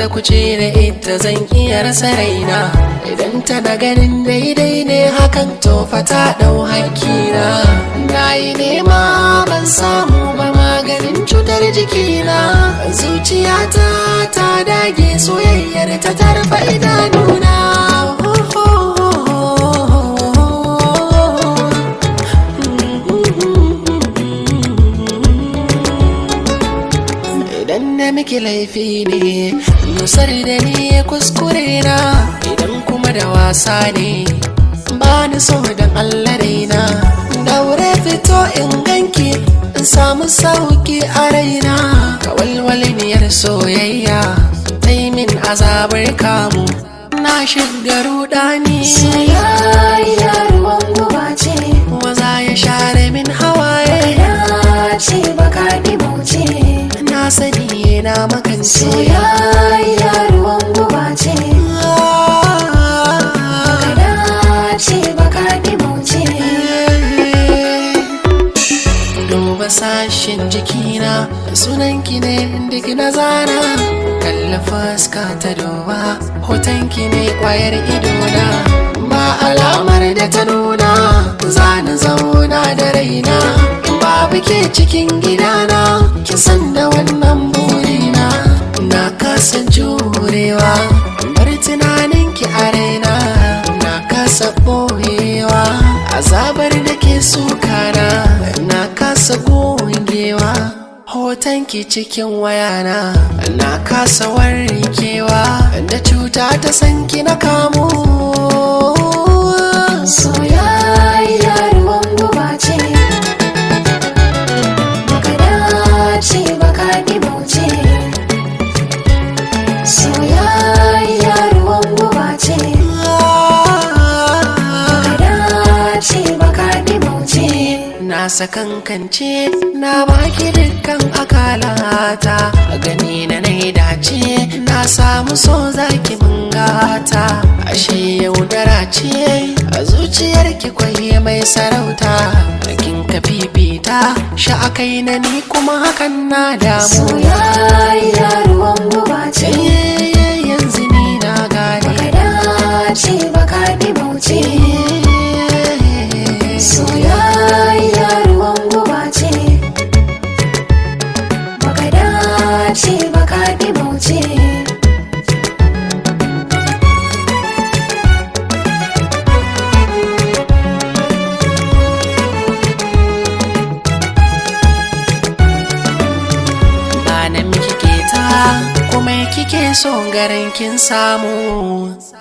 ta kuce da ita zan iya rasa raina idan tana ganin daidai ne hakan to fa ta dau hakina na yi nema ban samu ba maganin cutar jikina zuciyata ta dage soyayyar ta tarfa idanuna idan na miki laifi ne nusar da ni kuskure na idan kuma da wasa ne ba ni so don allah raina daure fito in ganki in samu sauki a raina ka walwaliniyar soyayya ta yi min azabar kamu na shiga rudani Soyayya ruwan guba ce maza ya share min hawaye Ya ce baka ce na sani na makance Soyayya ruwan guba ce Kada ce baka ce duba sashen jikina sunanki ne duk na zana kalla fuska ta duba hotonki ne kwayar idona ba alamar da ta nuna zana zauna da raina babu ke cikin gidana ki san da wannan burina na kasa jurewa bar tunaninki a raina na kasa boyewa azabar da ke sukana na kasa gogewa hotonki cikin wayana na kasa warkewa da cuta ta sanki na kamo Soyayya ruwan guba ce Baka dace baka ce Soyayya ruwan guba ce Baka dace baka ce na sakankance na baki dukkan akalata gani na nai dace na samu so zaki mun gata ashe yaudara ce a zuciyarki kwaye mai sarauta kin ka fifita sha akai na ni kuma hakan na damu Soyayya ruwan guba ce Eh, yanzu ni na gane Baka dace baka ce Soyayya ruwan guba ce Baka dace baka ce ba na miki keta kuma kike so garin kin samu